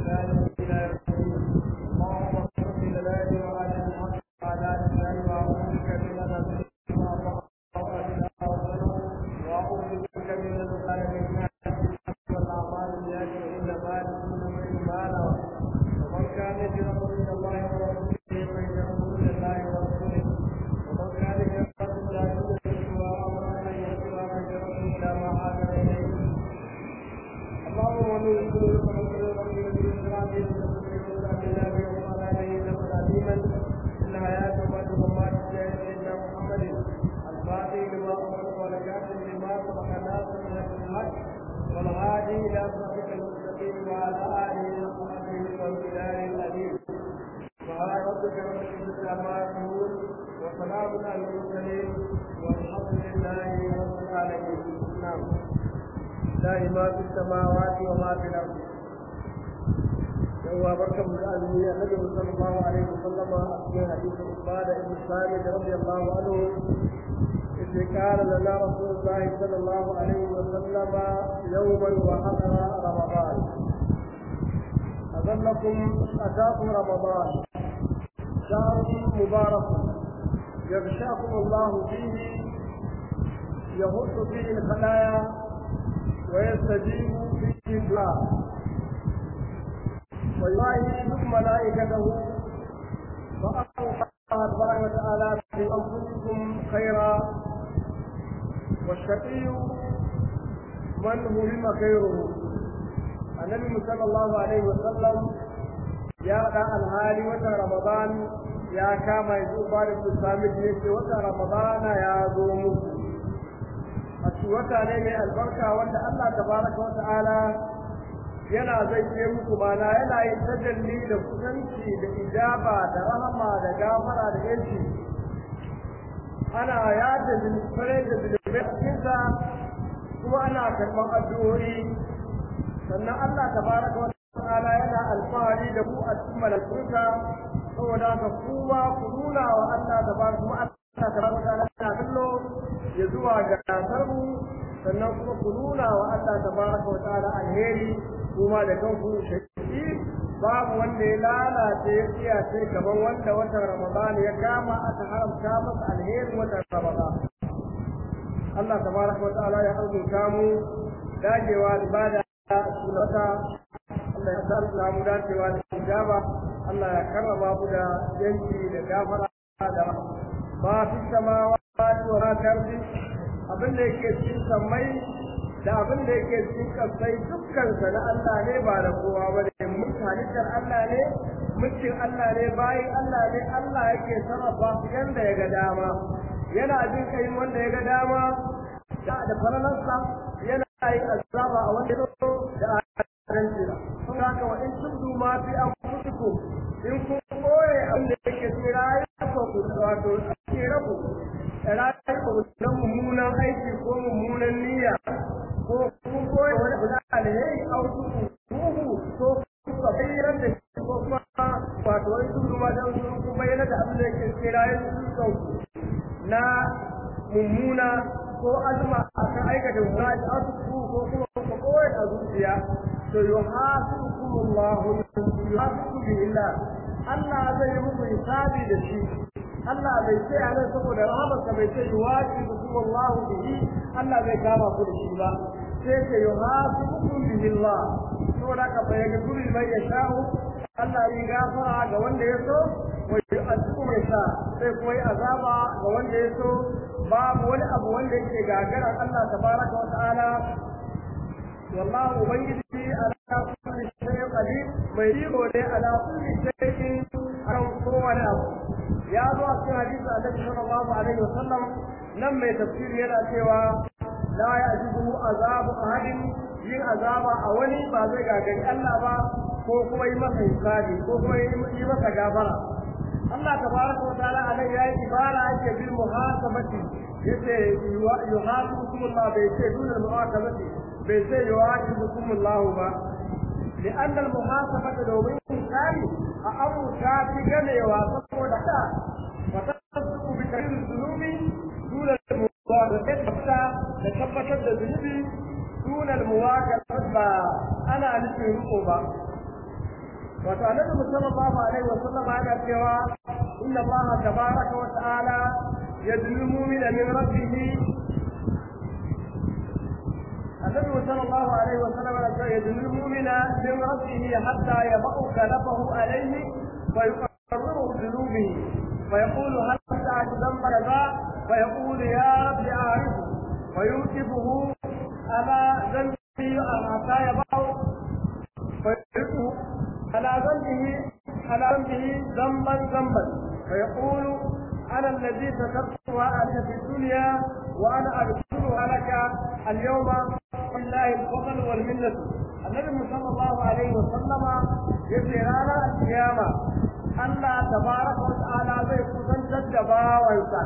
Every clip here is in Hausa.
بإحسان إلى يوم الدين اللهم اغفر لنا وعلى الحق وعلى لسان وأعوذ بك من أن وأعوذ بك من الظالمين والأعمال التي إنما لكل امرئ ما نوى ومن كان يجرم من الله ورسوله فيجرم من الله ورسوله ومن كان يجرم لا يدرك وأمر أن يسوى فيجرم إلى ما هاجر إليه اللهم ولي الكل فنصر ربي بالإسلام إن حياة بعد ممات سيدنا محمد الفاتح لما أمر والكاتب لما سبق ناصر من الحق والهادي إلى صراطك المستقيم وعلى آله وصحبه والبلاد الأليم سبحان ربك رب العزة عما يصفون وسلام على المرسلين والحمد لله رب العالمين نعم لله ما في السماوات وما في الأرض هو بركم الأزمية النبي صلى الله عليه وسلم في حديث عبادة بن ثابت رضي الله عنه إذ قال لنا رسول الله صلى الله عليه وسلم يوما وحضر رمضان أظلكم أتاكم رمضان شهر مبارك يغشاكم الله فيه يهد فيه الخلايا ويستجيب فيه الدعاء ويواهي ملائكته فألقى الله تبارك وتعالى في أنفسكم خيرا والشقي من هرم خيره النبي صلى الله عليه وسلم يا دا الهالي وتا رمضان يا كما يزو بارك السامي يجي وتا رمضان يا zo muku a wata ne mai albarka wanda Allah tabaraka wa ta'ala yana zai ce muku mana yana yin tajalli da kusanci da ijaba da rahama da gafara da yanci ana yada zulfare da zulfare cikinsa kuma ana karɓar addu'o'i sannan Allah tabaraka wa ta'ala yana alfahari da ku a cikin malakunsa saboda haka kuma ku nuna wa Allah tabaraka wa Allah tabaraka wa ta'ala yana kallo ya zuwa ga gasar mu sannan kuma ku nuna wa Allah tabaraka wa ta'ala alheri kuma da kanku shaki babu wanda ya lalace ya tsiya sai gaban wanda watan Ramadan ya kama aka haramta masa alherin watan Ramadan Allah tabaraka wa ta'ala ya arzuta mu dagewa ibada sunata Allah ya sa mu dacewa da ijaba Allah ya karrama mu da yanki da gafara da ma fi samawati wa ma karfi abin da yake cikin sammai da abin da yake cikin kasai dukkansa na Allah ne ba da kowa ba ne mun halittar Allah ne mulkin Allah ne bayin Allah ne Allah yake sarrafa su yanda ya ga dama yana jin kai wanda ya ga dama da da faralansa yana yin azaba a wanda so da adalci kun haka wa in tudu ma fi anfusikum in kun koye abin da yake cikin rayuwa ku wato cikin rabu rayuwa na mummunan aiki ko mummunan niyya ko kun koyi wani abu na alheri a wasu ruhu ko kuka bayyana da shi ko kuma wato wani tudu ma dan sun kun bayyana da abin da yake kira yin sun na mummuna ko azuma a kan aikata mummuna da asusu ko kuma ku koyi a zuciya to yuhasibukumullahu yuhasibu billah Allah zai yi muku hisabi da shi Allah bai ce a nan saboda rahamarsa bai ce yuwaji da kuma Allah bihi Allah zai kama ku da shi ba sai ce yuhasibukum bihi Allah saboda ka bai ga guri mai ya sha'u Allah yi gafara ga wanda ya so wa yu'azibu mai sha sai kuma yi azaba ga wanda ya so babu wani abu wanda yake gagarar Allah tabaraka wa ta'ala wallahu ubangiji ala kulli shay'in qadir mai riko ne ala kulli shay'in akan kowane abu ya zo a cikin hadisi annabi sallallahu alaihi wasallam nan mai tafsiri yana cewa la ya'jibu azabu ahadin yin azaba a wani ba zai gagari Allah ba ko kuma yi masa hisabi ko kuma yi masa gafara Allah tabaraka wa ta'ala anan yayi ibara yake bil muhasabati yace yuhasibukum Allah bai ce dunal muhasabati bai ce yuhasibukum Allah ba لأن المحاسبة دومين ثاني أمر كافي جنيوا سبحانه وتعالى وتصدق بكثير الذنوب دون المواجهة حتى تثبت الذنوب دون المواجهة أنا نفي رقبة wato annabi sallallahu alaihi wa sallam yana cewa inna allaha tabaraka wa ta'ala yadlu mu'mina min rabbih النبي صلى الله عليه وسلم يدل المؤمن من ربه حتى يضع كلفه عليه فيقرره ذنوبه فيقول هل سعد ذنب كذا فيقول يا رب اعرفه فيوقفه على ذنبه حتى يضع فيوقفه على ذنبه على ذنبه ذنبا ذنبا فيقول انا الذي سترتها عليك في الدنيا وانا ادخلها لك اليوم لله الفضل والمنة النبي صلى الله عليه وسلم يجري رانا القيامة الله تبارك وتعالى زي kusantar da bawansa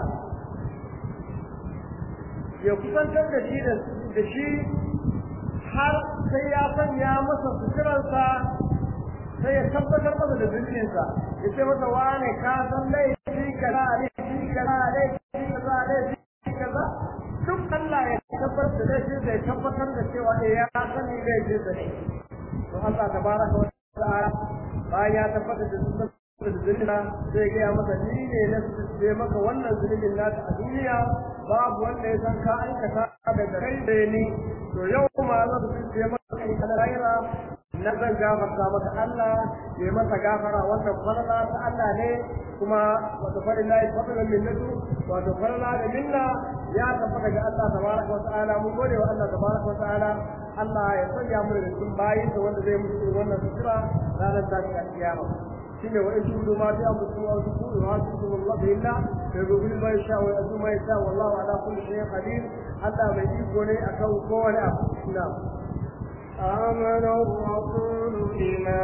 ya kusantar da shi da shi har sai ya sanya masa suturarsa sai ya tabbatar masa da dukiyarsa ya ce masa wane ka san laifi kaza laifi kaza laifi kaza laifi kaza duk Allah ya tabbatar da laifin da ya tabbatar da cewa eh ya sani laifin sa ne to Allah tabaraka wa ta'ala bayan ya tabbatar da dukkan da zulina zai gaya maka ni ne na sai maka wannan zulmin naka a duniya babu wanda ya san ka aikata daga kai da ni to yau ma zan sai maka kai kana raira na zan gafarta maka Allah ya masa gafara wannan farla ta Allah ne kuma wato farillahi fadlan minnatu wato farla da minna ya tabbata ga Allah tabaraka wa ta'ala mun gode wa Allah tabaraka wa ta'ala Allah ya sanya mu da cikin bayin da wanda zai mutu wannan sutura ranar tashi a kiyama shine wa in tudu ma ta abu wa tudu ma tudu Allah billah da rubul ma sha wa azu ma sha wallahu ala kulli shay'in qadir Allah mai iko ne akan kowane abu na'am آمن الرسول بما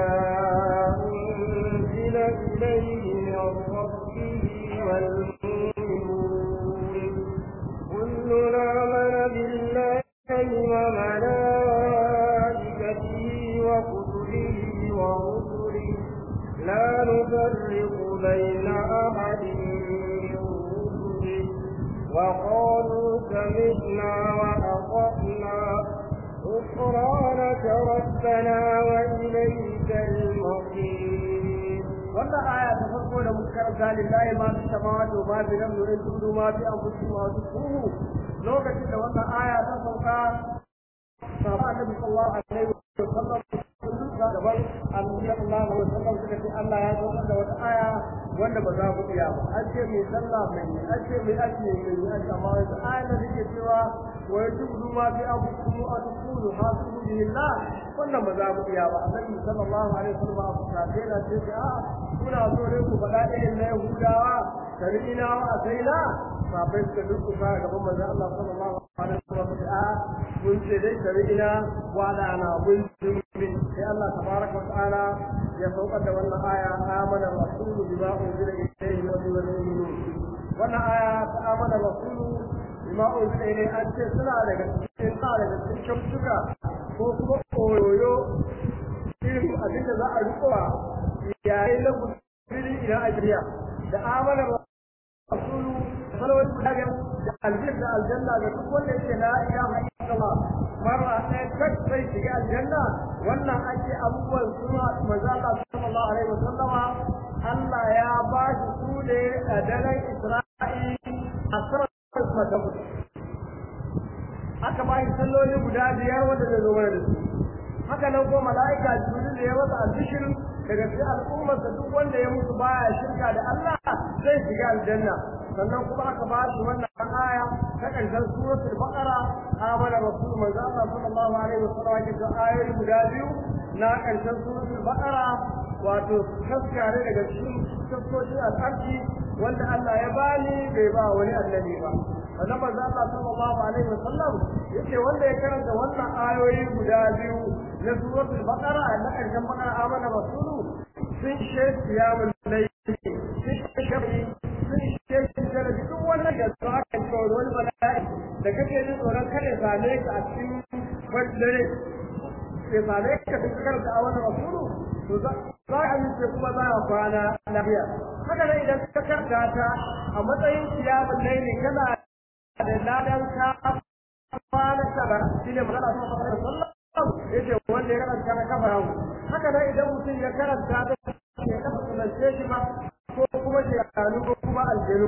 أنزل إليه من ربه والمؤمنون كل آمن بالله وملائكته وكتبه ورسله لا نفرق بين أحد من رسله وقالوا سمعنا وأطعنا غفرانك ربنا وإليك المصير wannan aya ta farko da muka karanta lillahi ma fi samawati wa ma fi al-ardi wa in tudu ma fi anfusikum wa tukhfuhu lokacin da wannan aya ta sauka sahaba annabi sallallahu alaihi wa sallam gaban annabi sallallahu alaihi wa sallam suka ce Allah ya saukar da wata aya wanda ba za ku iya ba an ce mai sallah mai an ce mai ake mai an amma wata aya da take cewa wa yatubu ma fi anfusikum wa tukhfuhu hasibu billah wannan ba za ku iya ba annabi sallallahu alaihi wa sallam abu kafe na ce a kuna so ne ku faɗa irin na Yahudawa sari'ina wa asaina sabai suka durkusa gaban manzon Allah sallallahu alaihi wa sallam a mun ce dai sari'ina wa da ana mun bin sai Allah tabaraka wa ta'ala ya saukar da wannan aya amana rasulu bima unzila ilayhi wa huwa mu'minun wannan aya ta amana rasulu bima unzila ilayhi an ce suna daga cikin sa daga cikin suka ko kuma koyoyo irin abin da za a rikowa yayin da mutum idan a jiya da amana rasulu salawat daga da aljanna aljanna da duk wanda yake la ilaha illallah marra ɗaya kak sai shiga aljanna wannan ake abubuwan suna manzo Allah sallallahu alaihi wasallama Allah ya ba shi su ne a daren Isra'i a sarar madabut aka ba shi salloli guda biyar wanda zai zo mana da su haka nan ko mala'ika jibril da ya masa albishir daga cikin al'ummarsa duk wanda ya mutu baya shirka da Allah zai shiga aljanna sannan kuma aka ba shi wannan aya ta karshen suratul baqara amana rasul manzo Allah sallallahu alaihi wasallam yake da ayoyi guda biyu na karshen suratul baqara wato kaskare daga cikin tafsiri al-arshi wanda Allah ya bani bai ba wani annabi ba wannan manzo Allah sallallahu alaihi wasallam yake wanda ya karanta wannan ayoyi guda biyu na suratul baqara na karshen baqara amana rasulu sun shafi ya mulai sun shafi sun shafi da duk wannan da za ka tsoro wani bala'i da kake jin tsoron kada same ka a cikin dare ya same ka cikin karanta a wannan rasulu to za ka amince kuma za a kwana lafiya haka nan idan ka karanta ta a matsayin kiyamun laili kana da ladan ka kwana saba shi ne magana ta sallallahu yace wanda ya karanta na kafa yawo haka nan idan mutum ya karanta da ya kafa sunance shi ma ko kuma shekaru ko kuma aljanu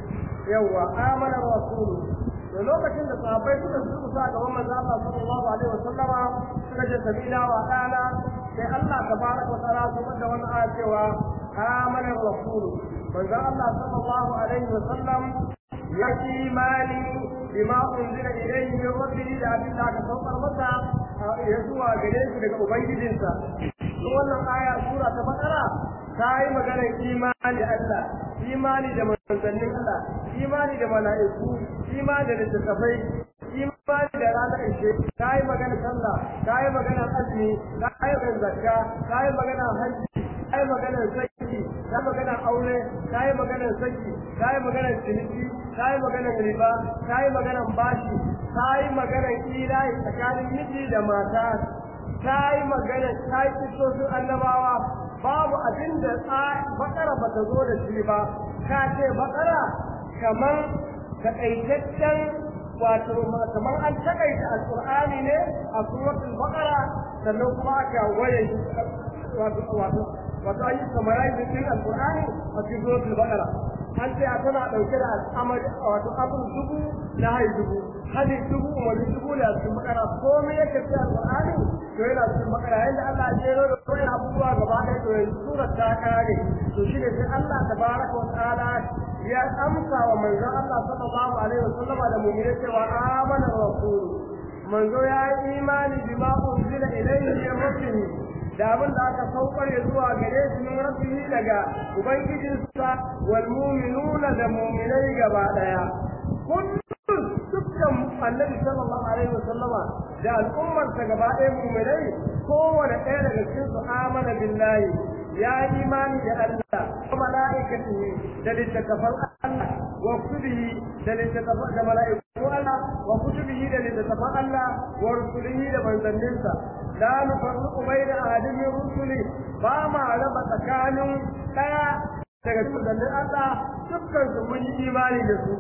yawa amana rasulu da lokacin da sahabbai suka zuba sa gaban manzo Allah sallallahu alaihi wasallama suka ce sabila wa dana sai Allah tabaraka wa ta'ala su da wannan aya cewa amana rasulu manzo Allah sallallahu alaihi wasallam ya imani bima unzila ilayhi min rabbihi da abin da aka saukar masa ya zuwa gare shi daga ubangijinsa wannan aya sura ta bakara ta yi maganar imani da Allah imani da manzannin Allah imani da mala'iku imani da littattafai imani da ranar ishe ta yi maganar sallah ta yi maganar azumi ta yi maganar zakka ta yi maganar hajji ta yi maganar saki ta yi maganar aure ta yi maganar saki ta yi maganar ciniki ta yi maganar riba ta yi maganar bashi ta yi maganar ilahi tsakanin miji da mata ta yi magana ta yi kisosin annabawa babu abin da bakara ba ta zo da shi ba ka ce bakara kamar takaitaccen wato kamar an takaita alqur'ani ne a suratul baqara sannan kuma aka waye wato wato wato ayi samarai din alqur'ani a cikin suratul baqara an ce a tana dauke da al'amari wato abun dubu na hai dubu hadin dubu umarni dubu da cikin bakara komai yake cikin alqur'ani to yana cikin bakara yanda Allah ya jero da koyi abubuwa gaba ɗaya to yanzu surar ta kare to shi ne sai Allah tabaraka wa ta'ala ya amsa wa manzon Allah sallallahu alaihi wasallam da mu'mini cewa amana rasul manzo ya yi imani bima unzila ilayhi min rabbih da abin da aka saukar ya zuwa gare shi min rabbihi daga ubangijinsa wal mu'minuna da mu'minai gaba daya kullum dukkan annabi sallallahu alaihi wasallama da al'ummarsa gaba ɗaya mu'minai kowane ɗaya daga cikin su amana billahi ya imani da Allah wa mala'ikatihi da littattafan Allah wa kutubihi da littattafan da mala'iku Allah wa kutubihi da littattafan Allah wa rusulihi da manzanninsa la nufarriqu baina ahadin min rusuli ba ma raba tsakanin ɗaya daga cikin Allah dukkan su mun yi imani da su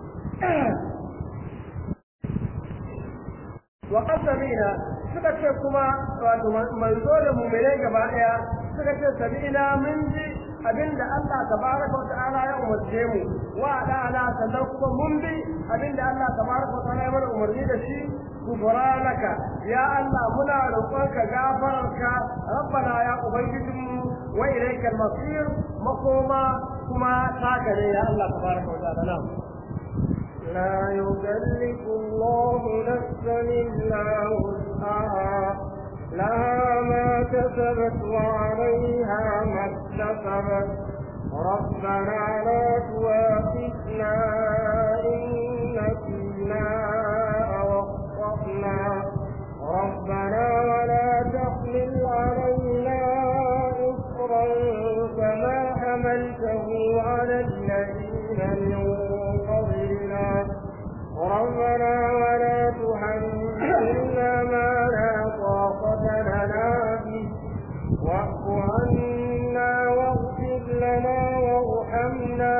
wa qasamina suka ce kuma wato manzo da mu'minai gaba daya suka ce sabina mun ji abinda Allah tabaraka wa ta'ala ya umarce mu wa da'ana sannan kuma mun bi abinda Allah tabaraka wa ta'ala ya mana umarni da shi gufranaka ya Allah muna roƙonka gafararka rabbana ya ubangijinmu wa ilaikal masir makoma kuma taka ne ya Allah tabaraka wa ta'ala لا يكلف الله نفسا إلا وسعها لها ما كسبت وعليها ما اكتسبت ربنا لا تواخذنا إن نسينا أو أخطأنا ربنا ولا تحمل علينا إصرا كما حملته على الذين من قبلنا ربنا ولا تحملنا ما لا طاقة لنا به واعف عنا واغفر لنا وارحمنا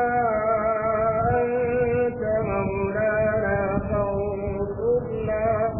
أنت مولانا فانصرنا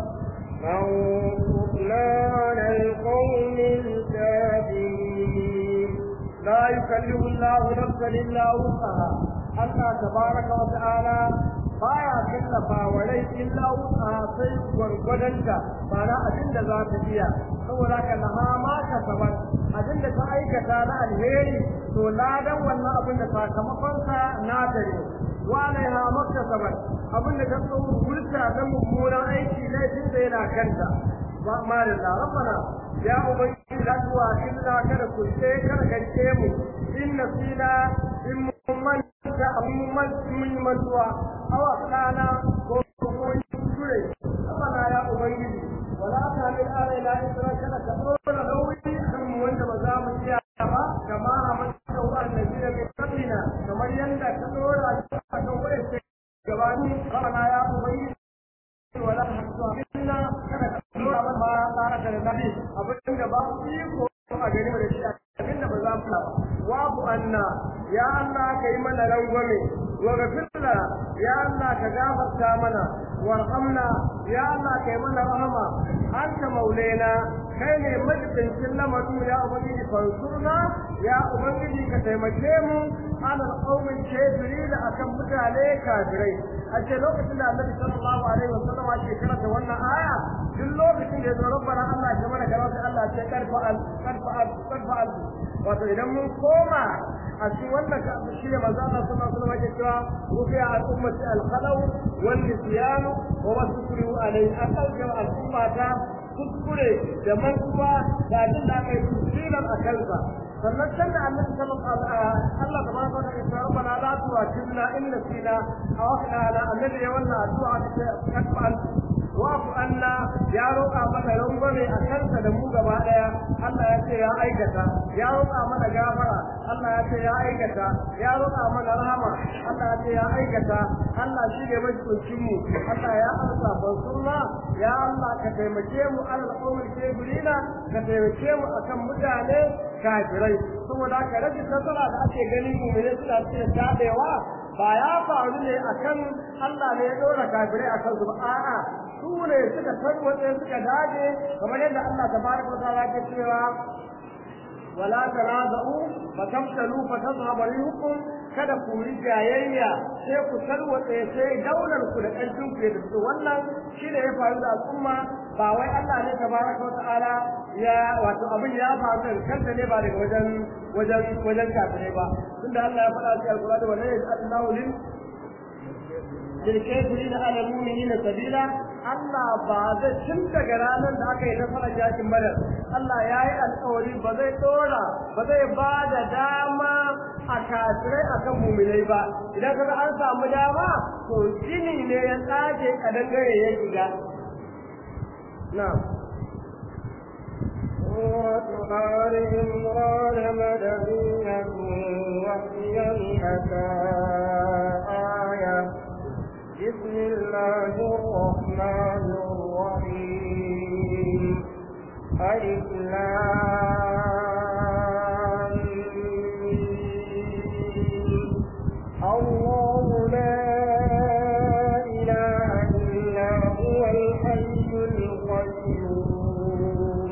فانصرنا على القوم الكافرين لا يكلف الله نفسا الا وسعها Allah tabaraka wa ta'ala baya kallafa wa rai illa wusa sai gwargwadonta ba na abin da za ta iya saboda ka laha ma ka sabar abin da ta aikata na alheri to ladan wannan abin da sakamakonsa na ta ne wa alaiha makka sabar abin da ta tsoro wurta na mummunan aiki laifin da yana kanta ma da rabbana ya ubangiji la tuwa illa kada ku sai kada garke mu in nasina in mun da abin mun yi mantuwa awa kana ko ko kure abana ya ubangiji wala ta min alaina isra kada ka dora nauyi kan mu wanda ba za mu iya ba kama hamanta wa annabi da kablina kamar yanda ka dora shi a kan wani gabani abana ya ubangiji wala ta minna kada ka dora ba tsara da nabi abin da ba iko a gari da shi abin da ba za mu ba wabu anna ya Allah ka yi mana rangwame wa gafirna ya Allah ka gafarta mana warhamna ya Allah ka yi mana rahama anta maulena kai ne majibincin lamarin ya ubangiji fansurna ya ubangiji ka taimake mu ala alqawmin kafirin akan mutane kafirai a ce lokacin da annabi sallallahu alaihi wasallam ake karanta wannan aya duk lokacin da ya zo rabbana Allah ya mana gaba sai Allah ya karfa al karfa al karfa al wato idan mun koma a cikin wannan ka shi ne manzo Allah sallallahu alaihi wasallam ya cewa rufi al ummati al khalaw wal nisyan wa wasukru alai an dauke al ummata kuskure da mantuwa da abin da aka yi tusilan a kansa sannan can da annabi sallallahu alaihi wasallam Allah tabaraka wa ta'ala rabbana la tu'akhidna in nasina aw akhtana annabi ya wannan addu'a ta kadfa wa'fu anna ya roƙa mana rangwame a kansa da mu gaba daya Allah ya ce ya aikata ya roƙa mana gafara Allah ya ce ya aikata ya roƙa mana rahama Allah ya ce ya aikata Allah shi ne majibincin mu Allah ya amsa bansurna ya Allah ka taimake mu alal qawmil kafirina ka taimake mu akan mutane kafirai saboda ka rage nasara da ake gani mu ne suna cikin dadewa ba ya faru ne akan Allah ne ya dora kafirai akan su ba a'a su ne suka tarwace suka dage kamar yadda Allah tabaraka wa ta'ala ke cewa wala tanaza'u fatamtalu fatadhhabu rihukum kada ku yi jayayya sai ku tarwatse sai daular ku da ƙarfin ku da su wannan shi ne ya faru da al'umma ba wai Allah ne tabaraka wa ta'ala ya wato abin ya faru da kanta ne ba daga wajen wajen wajen kafirai ba tunda Allah ya faɗa cikin alƙur'ani wa la yaj'alu lil للكافرين على المؤمنين سبيلا Allah ba zai tun daga ranar da aka yi nasarar yakin badar Allah ya yi alkawari ba zai dora ba zai ba da dama a kafirai akan muminai ba idan kaga an samu dama to jini ne ya tsage kadangare ya shiga na'am سورة آل عمران مدنية وهي مئتا آية بسم الله الرحمن الرحيم ألف الله لا إله إلا هو الحي القيوم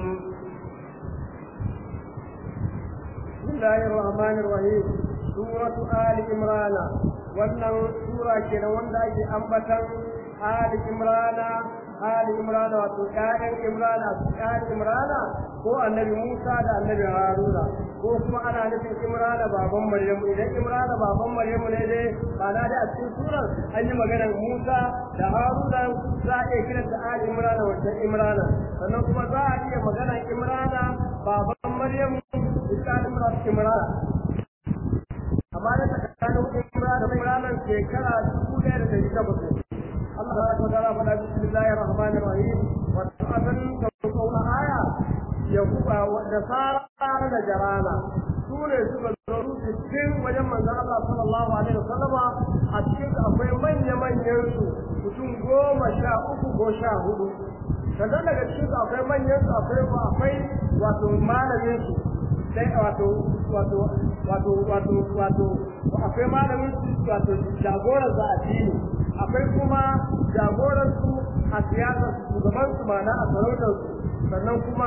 بسم الله الرحمن الرحيم سورة آل عمران wannan sura kenan wanda ake ambatan Ali Imrana Ali Imrana wato ƴaƴan Imrana ƴaƴan Imrana ko Annabi Musa da Annabi Haruna ko kuma ana nufin Imrana baban Maryamu idan Imrana baban Maryamu ne dai ba na da a cikin surar an yi maganar Musa da Haruna za a iya kiranta Ali Imrana wancan Imrana sannan kuma za a iya maganar Imrana baban Maryamu da Imrana amma da tsakanin umra da umranan shekara dubu ɗaya da ɗari takwas Allah ta ko tara fada bismillahir rahmanir rahim wa ta'atan da kauna aya ya kuba da sara da jarana su ne suka zo su cikin wajen manzon Allah sallallahu alaihi wasallama a cikin akwai manya manyan su mutum goma sha uku ko sha hudu sannan daga cikin su akwai manyan su akwai akwai wato malamin su sai wato wato wato wato wato akwai malamin su wato jagoran su a dini akwai kuma jagoran su a siyasar su shugaban su mana a sarautar su sannan kuma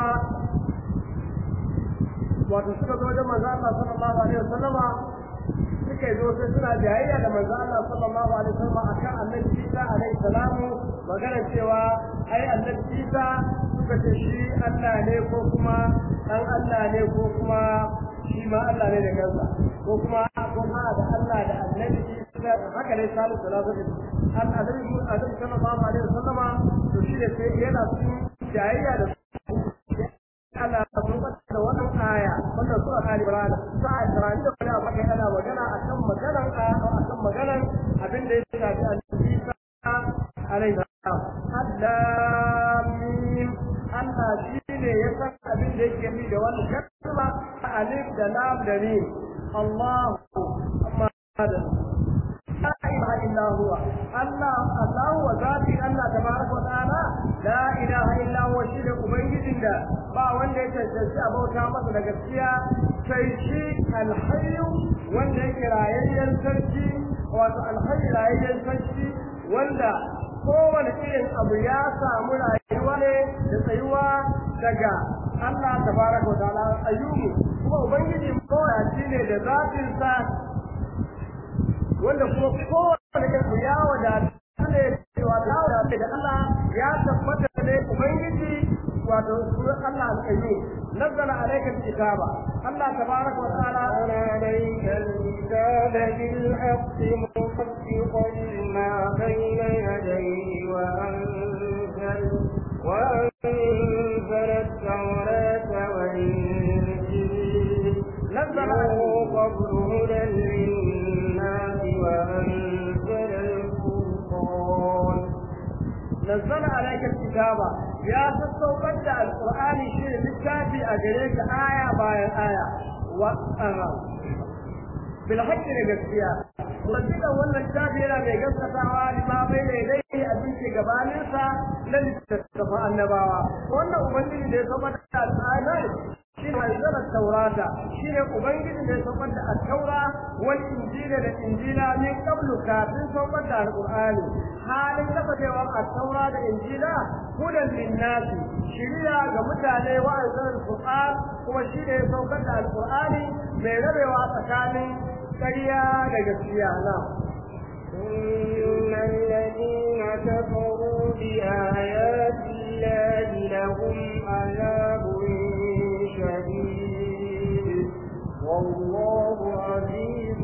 wato suka zo wajen manzo Allah sallallahu alaihi wasallama suka zo sai suna jayayya da manzo Allah sallallahu alaihi wasallama akan annabi Isa alaihi salamu magana cewa ai annabi Isa suka ce shi Allah ne ko kuma dan Allah ne ko kuma shi ma Allah ne da kansa ko kuma ko ma da Allah da annabi Isa haka dai salu salatu an annabi Adam sallallahu alaihi wasallama to shi da sai yana cikin jayayya da Allah ya tabbata da wannan aya wannan sura Ali Imran sai Imran da kuma baka yana magana akan maganar akan maganar abin da ya shafi annabi Isa alaihi salam Allah mim Allah shi ne ya san abin da yake ni da wannan kalma alif da lam da mim Allah amma hada لا إله إلا هو الله الله وذاتي الله تبارك وتعالى لا إله إلا هو شيء أبيد الله با wanda ya cancanci a bauta masa da gaskiya sai shi alhayyu wanda yake rayayyen sarki wato alhayyu rayayyen sarki wanda kowane irin abu ya samu rayuwa faruwa ne da tsayuwa daga Allah tabaraka wa ta'ala ayyubu kuma ubangiji mawadaci ne da zatin sa wanda kuma kowane kanku ya wadata ne cewa ya wadata da Allah ya tabbata ne ubangiji wato sunan Allah al-qayyum nazzala alayka al-kitaba Allah tabaraka wa ta'ala عليك الكتاب بالحق مصدقا لما بين يديه وأنزل وأنزل التوراة والإنجيل نزل من قبل هدى للناس وأنزل الفرقان نزل عليك الكتاب يا تستوقد القرآن شيء بالكافي أجريك آية باي آية و بالحق لجسيا وصدق wannan littafi yana mai gaskatawa lima bai da dai abin ke gabaninsa na littattafa annabawa wannan ubangiji da ya saba da al'adar shi ne zara taurata shi ne ubangiji da ya saukar da taura wal injila da injila min qablu kafin saukar da alqur'ani halin kasancewa a taura da injila hudan linnasi shiriya ga mutane wa azal qur'an kuma shi ne ya saukar da alqur'ani mai rabewa tsakanin ƙarya da gaskiya na إن الذين كفروا بآيات الله لهم عذاب شديد والله عزيز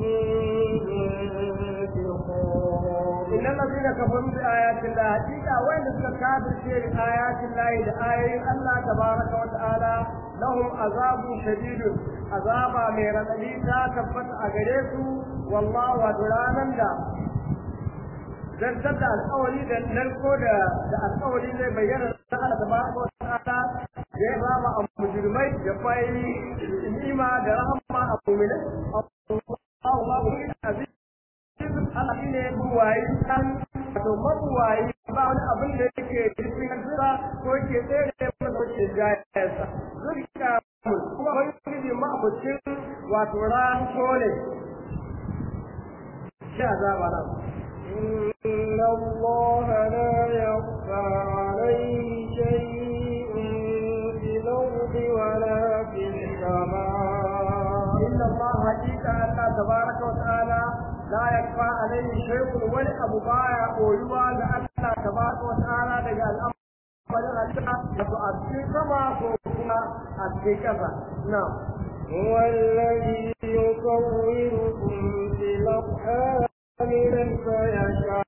ذو انتقام إن الذين كفروا بآيات الله حقيقة وين كافر في آيات الله لآيات الله تبارك وتعالى لهم عذاب شديد عذاب من رددي تثبت أجريسو والله ودرانا دا zartar da alƙawari da narko da da alƙawari zai bayyana da Allah tabaraka wa ta'ala ya rama a mujrimai ya fai ni'ima da rahama a mu'minin Allahu aziz Allah shi ne buwayi kan wato mabuwayi ba wani abin da yake cikin kansa ko yake tsere da ko ke jayarsa zurka kuma wani ma abucin wato ran kone shi azaba nan إن الله لا يخفى عليه شيء في الأرض ولا في السماء إن الله حقيقة الله تبارك وتعالى لا يخفى عليه شيء ولا أبو بايع قولوا لأن الله تبارك وتعالى لقى الأمر وأبكي كما كنا أبكي كذا نعم هو الذي يصوركم في الأرحام كيف يشاء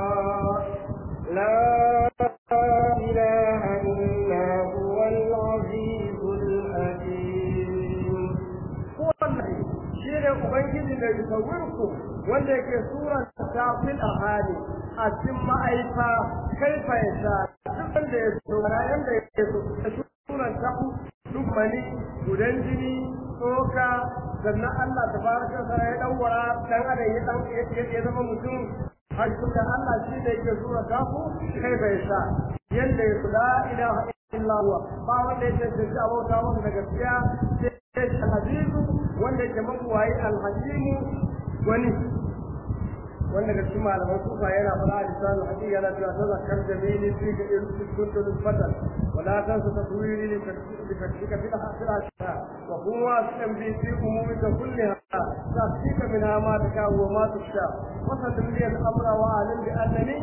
لا إله إلا هو العزيز الحكيم kowanne shi ne ubangiji da yusawirku wanda yake suran tafil ahali a cikin ma'aifa kai fa ya sha duk wanda ya so rayan da ya so da suran tafu duk mani gudan jini tsoka sannan Allah tabaraka wa ta'ala ya dawwara dan adam ya dan ya zama mutum har da Allah shi ne yake sura tafu kai fa ya sha yanda ya la ilaha illa huwa ba wanda ya ce a bauta masa da gaskiya sai al-azizu wanda ke mabuwayi al-hakimu wani wanda ga cikin malaman kufa yana fara a lisan al yana cewa ta zakar jamili fi ga irin kuntu nisbatan wala tan su taswiri li tafsika fil hasira wa huwa tambi fi umumi ka kulliha tafsika minha ma taka wa ma tusha wa sallim li al-amra wa alim bi annani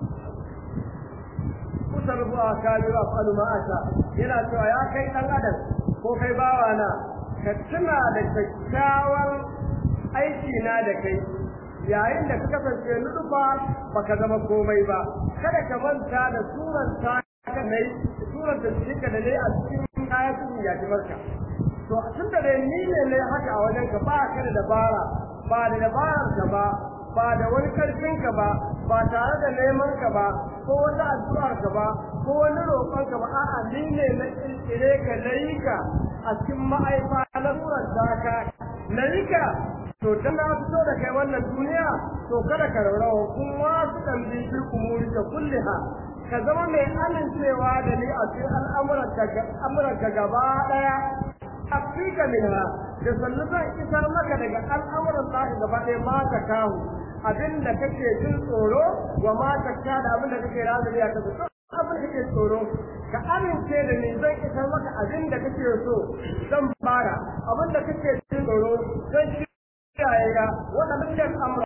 kusarfu a kabiru afalu ma asha yana cewa ya kai dan adam ko kai bawa na ka tuna da kyakkyawar aiki na da kai yayin da ka kasance nudufa baka zama komai ba kada ka manta da suran ta ka nai suran da suke da ne a cikin ayatun ya ji barka to tun da dai ni ne ne haka a wajen ka ba ka da dabara ba da dabarar ka ba ba da wani karfin ka ba ba tare da neman ka ba ko wata addu'ar ka ba ko wani roƙon ka ba a'a ni ne na kirkire ka na yi ka a cikin ma'aifa na surar ka na yi ka to dan na fito da kai wannan duniya to kada ka raurawa kuma su kan bi fi umuri da kulliha ka zama mai amincewa da ni a cikin al'amuran ka gaba daya afika minha da sannu zan isar maka daga al'amuran lahi gaba ɗaya ma ta kawo abin da kake jin tsoro wa ma ta da abin da kake razali a kasa abin da kake tsoro ka amince da ni zan isar maka abin da kake so zan fara abin da kake jin tsoro zan kiyaye ka wannan dukkan amra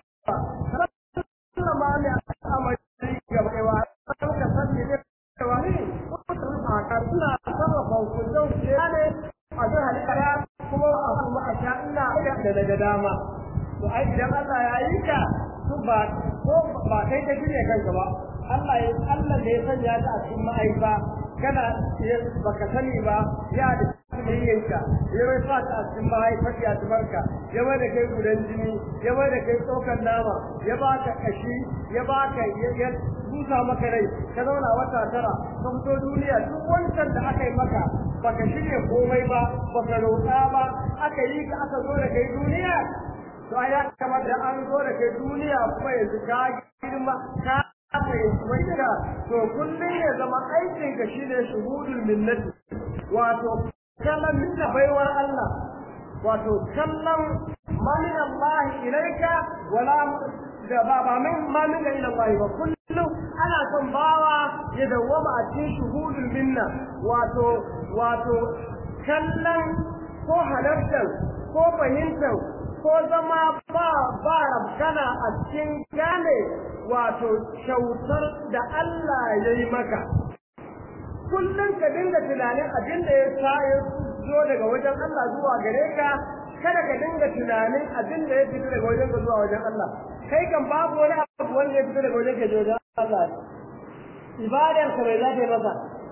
sallama ne amari gaba ɗaya kan ka sani ne cewa ni mutum a ka suna sarrafa hukuncin ne a zai halitta kuma a kuma a sha ina da daga dama to ai idan Allah ya yi ka su ba ko ba kai ka shirya kanka ba Allah ya Allah da ya sanya ka a cikin ma'aifa kana baka sani ba ya da yanka ya mai sa ka a cikin ma'aifa ya tubarka ya mai da kai gudan jini ya mai da kai tsokan nama ya ba ka kashi ya ba ka ya busa maka rai ka zauna wata tara ka fito duniya duk wancan da aka yi maka baka shirya komai ba baka roƙa ba aka yi ka aka zo da kai duniya to ai ya kamata an zo da kai duniya kuma yanzu ka girma ka fahimci ka to kullum ya zama aikin ka shine shuhudul minnati wato kallon minna baiwar Allah wato kallon mamin Allah ilaika wala da ba ba min mamin da ila Allah ba kullum ana son bawa ya dawwama a cikin shuhudul minna wato wato kallon ko halartar ko fahimtar ko zama ba ba rabkana a cikin gane wato kyautar da Allah ya yi maka kullum ka dinga tunanin abin da ya sa ya zo daga wajen Allah zuwa gare ka kada ka dinga tunanin abin da ya fito daga wajen ka zuwa wajen Allah kai kan babu wani abu wanda ya fito daga wajen ka zuwa wajen Allah ibadar ka bai zafe masa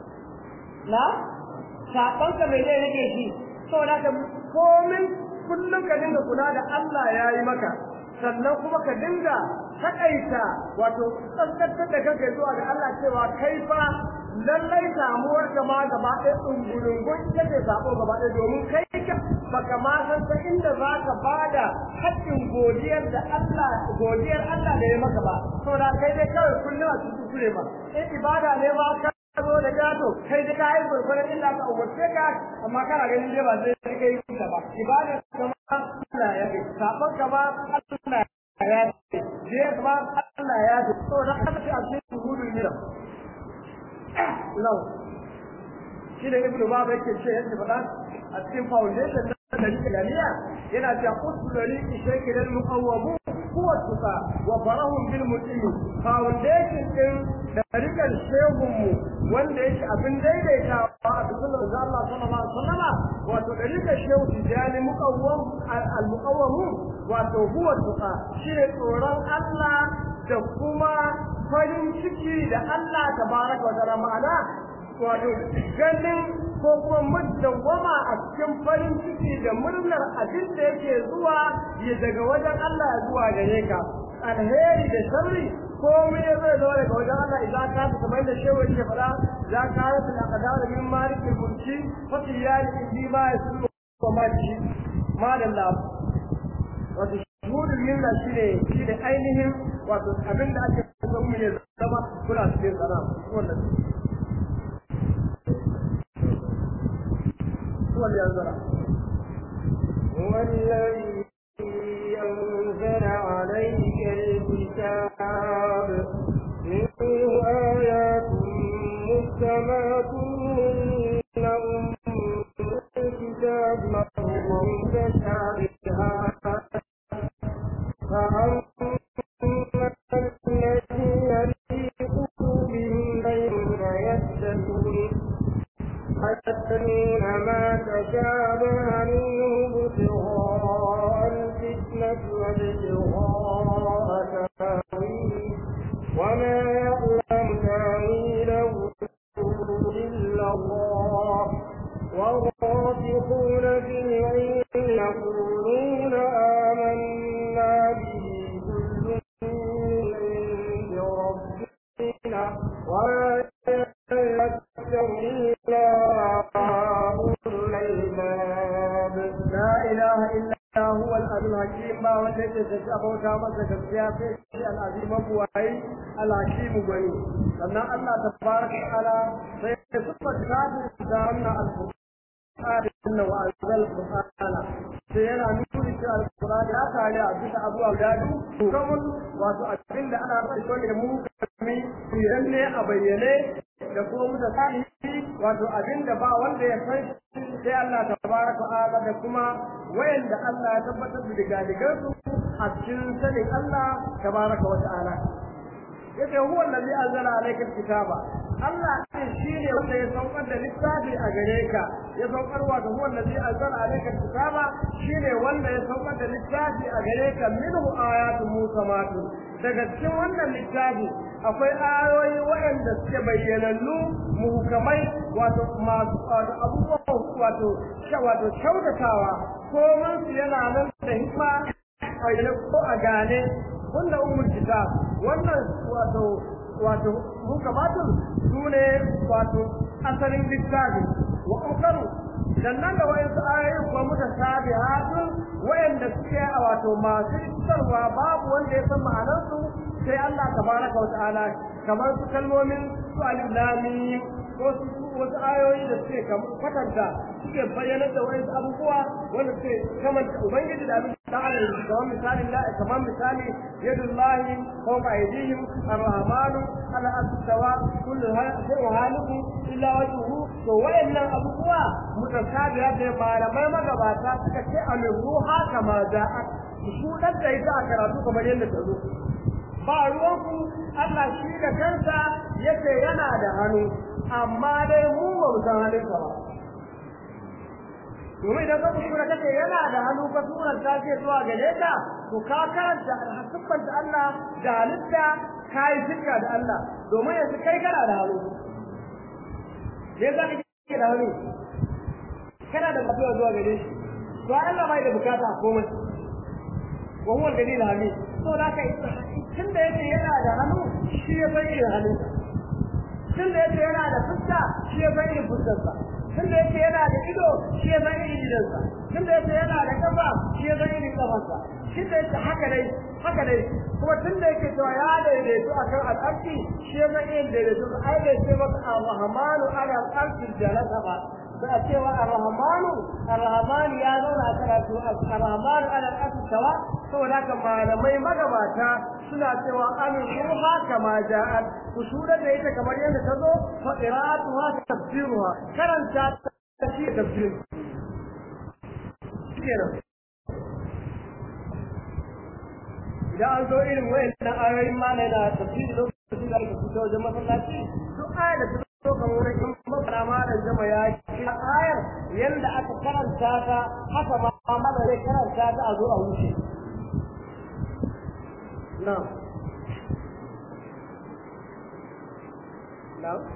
na saban ka bai zai rike shi saboda ka komin kullum ka dinga kula da Allah ya yi maka sannan kuma ka dinga takaita wato tsantsantar da kanka zuwa ga Allah cewa kai fa lallai samuwar ka ma gaba ɗaya ɗungurungun ita ce sabo gaba ɗaya domin kai ka baka ma san ta inda za ka bada haƙƙin godiyar da Allah godiyar Allah da ya maka ba saboda kai dai kawai kullum a cikin kure ba in ibada ne ba ka zo da gato kai da kai gurgurin inda ka umarce ka amma kana ganin dai ba zai kai ka ba ibada kama Allah ya kai sabon ka ba Allah ya kai je kuma Allah ya kai to da haka sai a cikin hudul mira law shi da ibnu baba yake ce yadda faɗa a cikin foundation na dalilin jami'a yana cewa usul dalilin shekil al-muqawwamu huwa tuqa wa farahum bil mutim foundation din da rikan shehun mu wanda yake abin daidaitawa a cikin manzo Allah sallallahu alaihi wasallam wato da rikan shehu tijani muqawwam al-muqawwamu wato huwa tuqa shine tsoron Allah da kuma farin ciki da Allah tabaraka wa ta'ala ma'ana wato ganin ko kuma mudawwama a cikin farin ciki da murnar abin da yake zuwa ya daga wajen Allah ya zuwa gare ka alheri da sharri komai ya zai zo daga wajen Allah idan ka ta kamar da shehu yake fada za ka yi da kadar min malikin mulki fa tiyari bi ma yasu wa ma shi madalla wato shuhudul minna shine shine ainihin wato abin da ake so mu ya zama kula cikin sana wannan هو اللي أنزله هو الذي أنزل عليك الكتاب منه آيات محكمات هن أم الكتاب مرض متشابهات فأما الذين في قلوبهم زيغ فيتبعون يتبعون ما تشابه منه ابتغاء الفتنة وابتغاء تاويله وما يعلم تاويله إلا الله والراسخون في العلم يقولون آمنا به كل من عند ربنا ولا يذكر إلا أولو الألباب لا إله إلا هو العزيز الحكيم ما والذي تشابه كما تشابه في العظيم بوعي الحكيم بني لأن الله تبارك وتعالى سيصف كتاب دارنا القرآن وأنزل القرآن سينا نقول في القرآن لا تعالى أبيت أبو أولاد كمل wato abin da ana rasa shi da mu kami yanne a bayyane da kuma mutasali wato abinda ba wanda ya san sai Allah tabaraka ta'ala da kuma wayanda Allah ya tabbatar da digadigan su a cikin sanin Allah tabaraka wa ta'ala yace huwa allazi anzala alayka kitaba Allah ne shine wanda ya saukar da littafi a gare ka ya saukar wa da huwa allazi anzala alayka kitaba shine wanda ya saukar da littafi a gare ka minhu ayatun musammatun daga cikin wannan littafi akwai ayoyi waɗanda suke bayyanannu muhukamai wato masu abubuwan wato wato kyautatawa ko su yana nan da hikma a ko a gane wannan ummul kitab wannan wato wato muhukamatun su ne wato asalin littafi wa ukaru sannan da wayansu ayoyi kuma mutasabihatun wayanda suke a wato masu isarwa babu wanda ya san ma'anarsu sai Allah tabaraka wa ta'ala kamar su kalmomin su alilami ko su wasu ayoyi da suke kwatanta suke bayyana da wasu abubuwa wanda suke kamanta ubangiji da abin ta'ala kamar misalin da kamar misali yadullahi fawqa aydihim arrahmanu ala astawa kullu shay'in haliku illa wajhuhu to wayannan abubuwa mutasabiha da malamai magabata suka ce ruha kama za'at su dan da ita a karatu kamar yadda ta zo ba ruwanku Allah shi da kansa yace yana da hannu amma dai mu ba mu san halinsa ba domin idan ka kuskura kace yana da hannu ka turan ta ce zuwa gare ka to ka karanta alhasibban da Allah da halitta kai shirka da Allah domin yanzu kai kana da hannu me za ka ke da hannu kana da mutuwa zuwa gare shi to Allah bai da bukata komai wa huwa al-dalil hamid to da ka tun da yake yana da hannu shi ya san irin hannunsa tun da yake yana da fuska shi ya san irin fuskarsa tun da yake yana da ido shi ya san irin idonsa tun da yake yana da kafa shi ya san irin kafarsa shi da yake haka dai haka dai kuma tun da yake cewa ya daidaitu akan al'arki shi ya san irin daidaitu ai bai ce maka ar-rahmanu ala al-arshi jalasa ba da a cewa ar-rahmanu ar-rahmanu ya zauna a karatu ar-rahmanu ala al-arshi sawa saboda haka malamai magabata suna cewa amin ruha kama ja'at ku shura da ita kamar yadda ta zo fa qira'atuha tafsiruha karanta ta shi tafsir kenan idan an zo irin wayannan ayoyin ma na da tafsiri lokacin da aka fito wajen masallaci duk ayar da ta zo kamar wurin in masana ma da jama ya ce ayar yanda aka karanta ta haka ma mana zai karanta ta a zo a wuce نعم نعم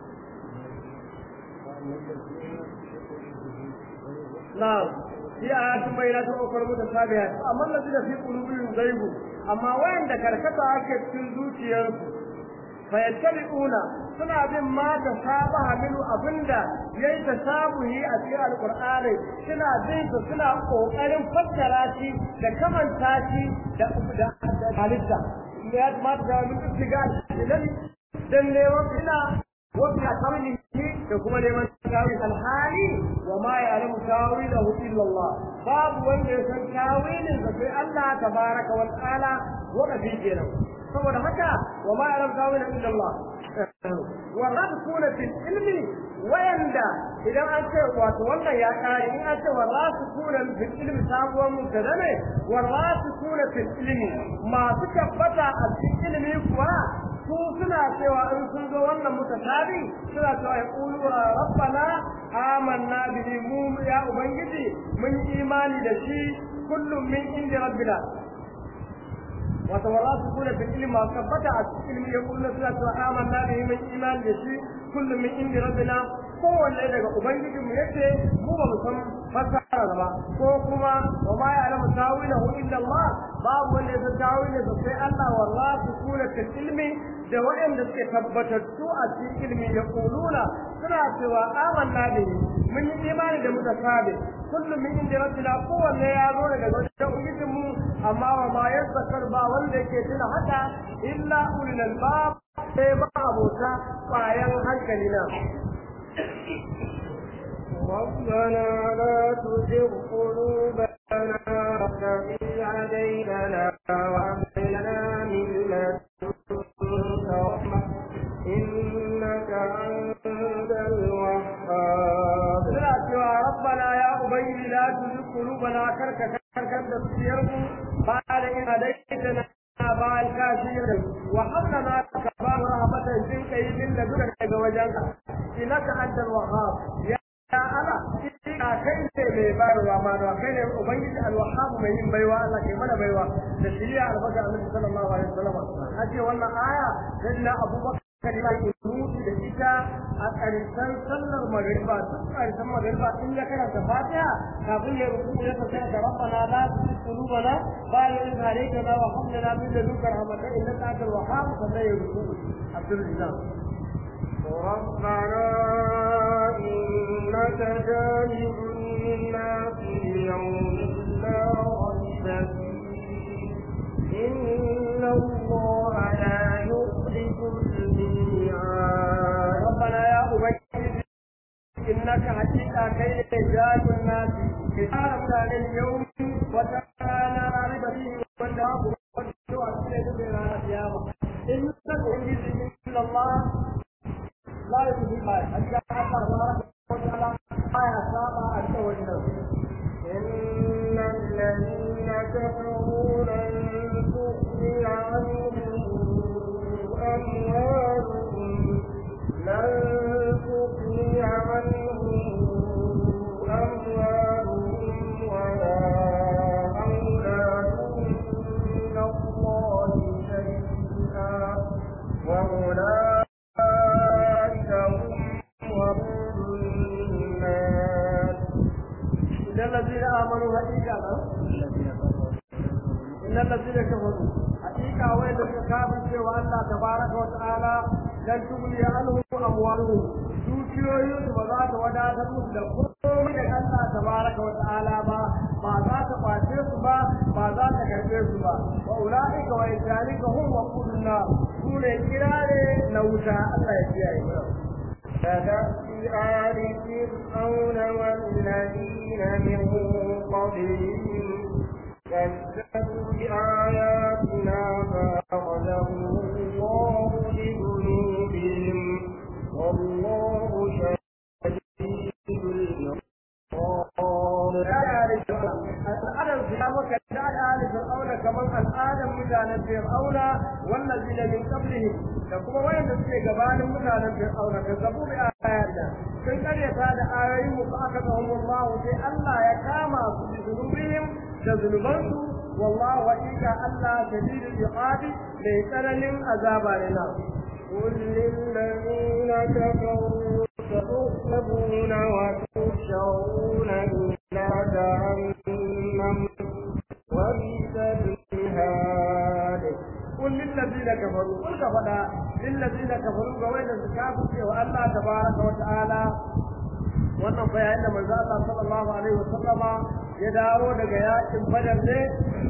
نعم في آيات بينات أخرى متشابهات أما الذين في قلوبهم زيغ أما وين ذكرت أكد في الزوجية فيتبعون suna bin ma ta sabaha minu abinda yayi ta sabuhi a cikin alqur'ani suna bin su suna kokarin fassara shi da kamanta shi da da halitta ya ma ta min istigal idan dan neman ina wasu ya tawili da kuma neman tawili alhali wa ma ya'lamu tawilahu illa Allah babu wanda ya san tawilin sa sai Allah tabaraka wa ta'ala wa kafi kenan saboda haka wa ma ya'lamu tawilahu illa Allah والراسخون في العلم ويندى idan an ce wato wannan ya kare in an ce warasukuna fil ilmi sabuwar mubtada ne warasukuna fil ilmi masu tabbata a cikin ilmi kuwa su suna cewa in sun zo wannan mutasabi suna cewa ya qulu rabbana amanna bihi mu ya ubangiji mun imani da shi kullum min inda rabbina وتوراثون في العلم وثبت العلم يقولون سنة آمنا به من إيمان يشي كل من عند ربنا kowanne daga ubangijin mu yace mu ba mu san fasara ba ko kuma wa ma ya'lamu tawilahu illa Allah babu wanda ya san tawilin sa sai Allah wallahi kula ta ilmi da waɗanda suke tabbatattu a cikin ilmi ya kuluna suna cewa amanna bihi mun yi imani da mutasabi kullum min inda rabbina kowanne ya zo daga wajen ubangijin mu amma wa ma yazzakar ba wanda yake tuna haka illa ulul albab sai ba abota bayan hankali na ربنا لا تزغ قلوبنا بعد إذ هديتنا وهب لنا من لدنك رحمة إنك أنت الوهاب هديتنا بعد كثير وحملنا كبار رحمة جنك من لدنك وجنك إنك أنت الوهاب يا Allah ina kai ne mai bayarwa ma da kai ne ubangiji alwahab mai yin baiwa Allah ke mana baiwa da shiriya albarka Annabi sallallahu alaihi wasallam ace wannan aya da Abubakar kalima kunuti da ita a ƙarshen sallar magariba duk ƙarshen magariba in ya karanta fatiha kafin ya ruku ya tafi da rabbana la tuzigh qulubana ba'da idh hadaytana wa hab lana min ladunka rahmatan innaka antal wahhab sannan ya ruku Abdul Izzam ربنا إنك جامع الناس ليوم لا ريب فيه إن الله لا يخلف الميعاد ربنا يا أبي إنك حقيقة كي جاد الناس كتاب عن اليوم وتعالى رغب فيه والجواب والدعاء في القيامة إنك عزيز من الله لا يخلف ما أجل الله تبارك وتعالى ما يسامى أنت والناس إن الذين كفروا لن تغني عنهم أموالهم لن تغني عنهم أموالهم ولا أولادهم من الله شيئا وأولئك هم وقود النار إن الذين آمنوا حقيقة إن الذين كفروا حقيقة وين كافر سوى الله تبارك وتعالى لن تغني عنهم أموالهم dukiyoyin su ba za ta wadatar musu da komai da Allah tabaraka wa ta'ala ba ba za ta kwace su ba ba za ta karbe su ba wa ulaika wa yalika hum waqudun nar su ne kirare na wuta Allah ya kiyaye mu كدأب آل فرعون والذين من قبلهم كذبوا بآياتنا فأخذهم الله بذنوبهم والله شديد العقاب al'adar su ya maka da al'adar fir'auna kamar al'adar mutanen fir'auna wallazina min qablihim da kuma wayanda suke gabanin mutanen fir'auna ka zabu bi ayatina sun karyata da ayoyin mu aka ga Allah sai Allah ya kama su bi zunubihim da zunubansu wallahu haqiqa Allah shadidul iqabi mai tsananin azaba ne na قل للذين كفروا ستغلبون وتحشرون إلى جهنم وبئس المهاد قل للذين كفروا قل كفدا للذين كفروا وين الكافر والله تبارك وتعالى wannan fa yayin da manzo Allah sallallahu alaihi wasallama ya dawo daga yakin Badar ne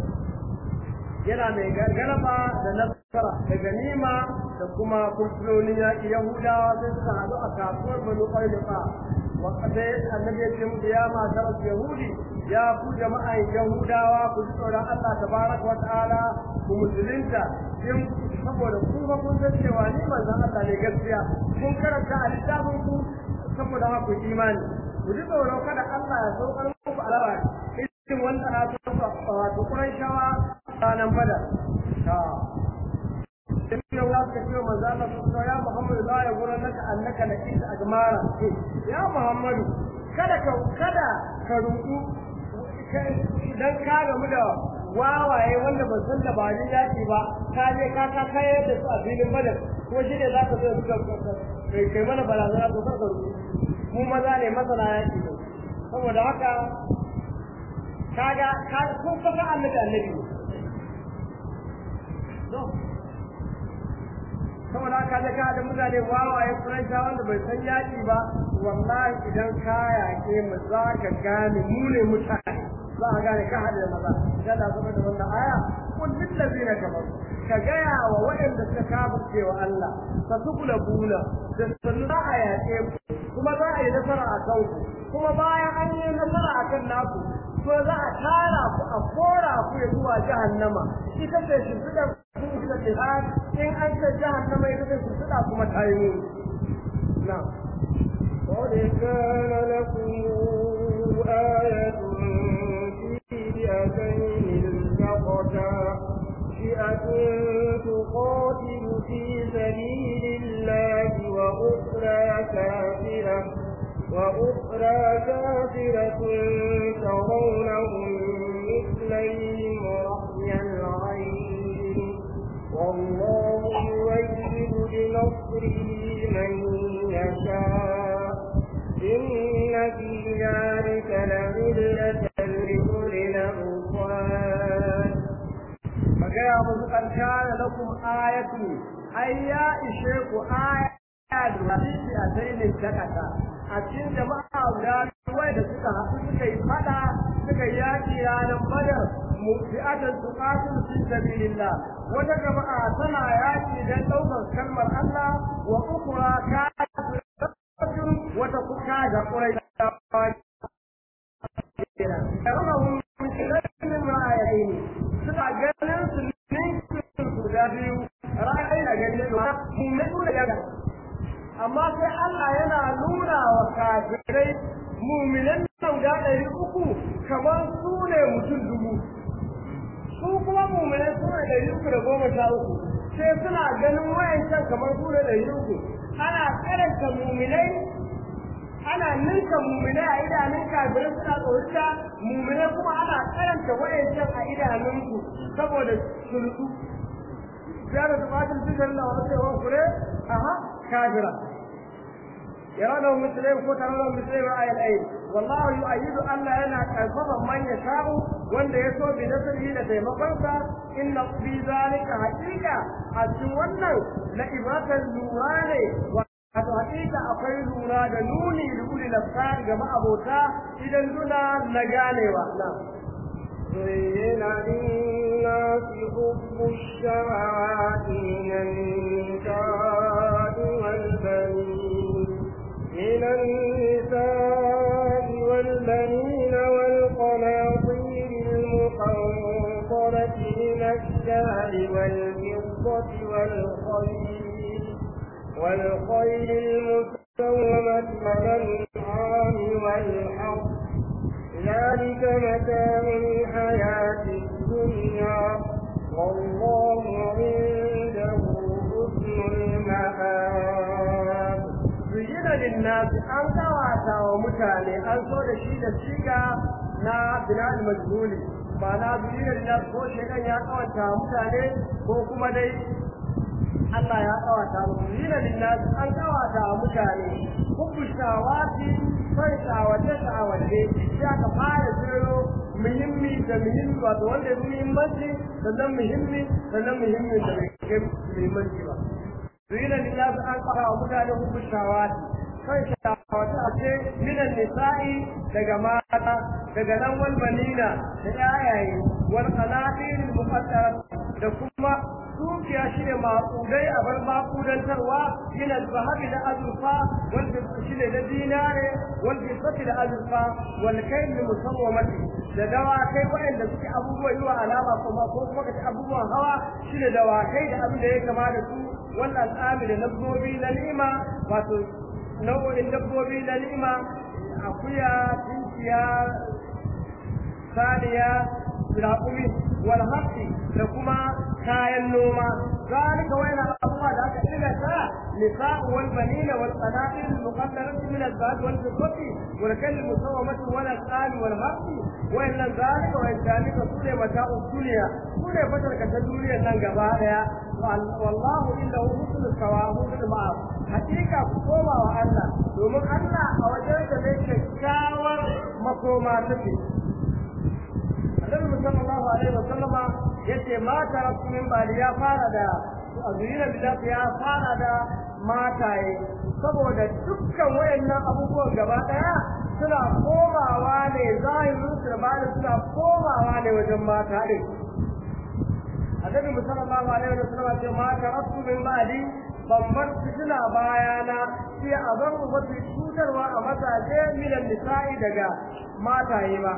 yana mai gargaraba da nasara da ganima da kuma kurtunonin yaƙi Yahudawa sai suka haɗu a kasuwar Banu Qainuqa wa kadai annabi ya ce musu ya matar Yahudi ya ku jama'an Yahudawa ku ji tsoron Allah tabaraka wa ta'ala ku musulunta in saboda ku ba kun san cewa ni manzon Allah ne gaskiya kun karanta a littafin ku saboda haka ku imani ku ji tsoron kada Allah ya saukar muku alaba irin wanda na tsaka wato Qurayshawa ranan bada ta in yau za ka ce manzo Allah sallallahu ya Muhammadu la ya gura naka annaka la kisa ajmara ya Muhammadu kada ka kada ka ruku dan ka gamu da wawaye wanda ban san da ba ni yaki ba ka je ka ka kai da su a filin badar ko shi ne za ka zo suka kai kai mana barazana to ka ruku mu maza ne masana yaki ne saboda haka kaga ka kun fa annabi annabi saboda haka da ka da mutane wawaye furaita wanda bai san yaki ba wallahi idan ka yaƙe mu za ka gane mu ne mutane za ka gane ka haɗe da maza idan da zama da wannan aya kun lillazina kafaru ka gaya wa waɗanda suka kafirce wa Allah fa tukula bula da sannu za a yaƙe ku kuma za a yi nasara a kanku kuma bayan an yi nasara a kan naku to za a tara ku a kora ku ya zuwa jahannama ita ce shimfiɗar ku ita ce in an ce jahannama ita ce shimfiɗa kuma ta yi muni na'am قد كان لكم آية في فئتين التقتا فئة تقاتل في سبيل الله وأخرى كافرة وأخرى كافرة ترونهم مثليهم رأي العين والله يؤيد بنصره من يشاء إن في ذلك لعلة لأولي الأبصار فقال أبو كان لكم آية أي يا إشيك آية hadisi a dainin dakata a cikin jama'a guda wai da suka haɗu suka yi fada suka yi yaƙi ranar badar mufi'atan tuqatil fi sabilillah wata jama'a tana yaƙi don ɗaukar kalmar Allah wa ukra kafiratun wata kuka da ƙurai Yarunahum min ra'ayaini suna ganin su ne guda biyu ra'ayi da ganin mu mai da yaga amma sai Allah yana nuna wa kafirai muminan nan guda ɗari uku kamar su ne mutum dubu su kuma muminai su ne ɗari uku da goma sha uku sai suna ganin wayancan kamar su ne ɗari uku ana karanta muminai ana ninka muminai a idanun kafirai suna tsorita muminai kuma ana karanta wayancan a idanunku saboda sulhu ya da tumatin cikin na wasu yawan kure aha كافرة يرونه مثلهم كترونه مثلهم آية الأيد والله يؤيد أن لنا كالفضل من يشاء وأن يسوع بنصره لدي مقرصة إن في ذلك حقيقة أتوانا لإبرة النوران Wato hakika akwai lura da nuni da uli lafsar ga ma'abota idan suna na ganewa. زين للناس حب الشهوات من النساء والبنين من النساء والبنين والقناطير المقنطرة من الشهر والفضة والخيل والخيل المسومة والأنعام والحرث ذلك متاع الحياة الدنيا والله عنده حسن المآب زين للناس أن كواتا ومتاني أن صور شيء الشيكا نا بناء المجهول ma'ana zuriyar da ko shekan ya kawata mutane ko kuma dai Allah ya kawata mu zina linnas an kawata mutane hubbu shawati sai shawace shawace sai aka fara jiro muhimmi da muhimmi wato wanda ya muhimmanci sannan muhimmi sannan muhimmi da bai kai muhimmanci ba zina linnas an kawata mutane hubbu shawati sai shawace a ce minan nisa'i daga mata daga nan wal banina da yayaye wal qanatir muqaddara da kuma dukiya shi ne maƙudai a bar maƙudantarwa yana zahabi da azurfa wanda shi ne na dinare wanda safi da azurfa wanda kai ne musawwamati da dawakai waɗanda suke abubuwan yi wa alama kuma ko kuma ka ci abubuwan hawa shi ne dawakai da abin da ya kama da su wannan tsami da dabbobi na ni'ima wato nau'o'in dabbobi na ni'ima akuya tinkiya saniya raƙumi wal haqqi da kuma kayan noma zalika wayna abuwa da aka ina ta nisa'u wal banina wal qanatir al muqaddarati min al zahab wal fiddati wal kal musawamati wal asal wal haqqi wa illa zalika wa zalika sune mata'u dunya sune fatar ka ta duniyar nan gaba daya wallahu inda husnul sawabu bil ma'af hakika ku koma wa Allah domin Allah a wajen da ne kyakkyawar makoma take Annabi sallallahu alaihi wa sallama yace ma taraktu min bali ya fara da azurina bidat ya fara da mataye saboda dukkan wayannan abubuwan gaba daya suna komawa ne zahirin su da bada suna komawa ne wajen mata din Annabi sallallahu alaihi wa sallama ce ma taraktu min bali ban bar fitina bayana sai a bar wata cutarwa a mazaje minan nisa'i daga mataye ba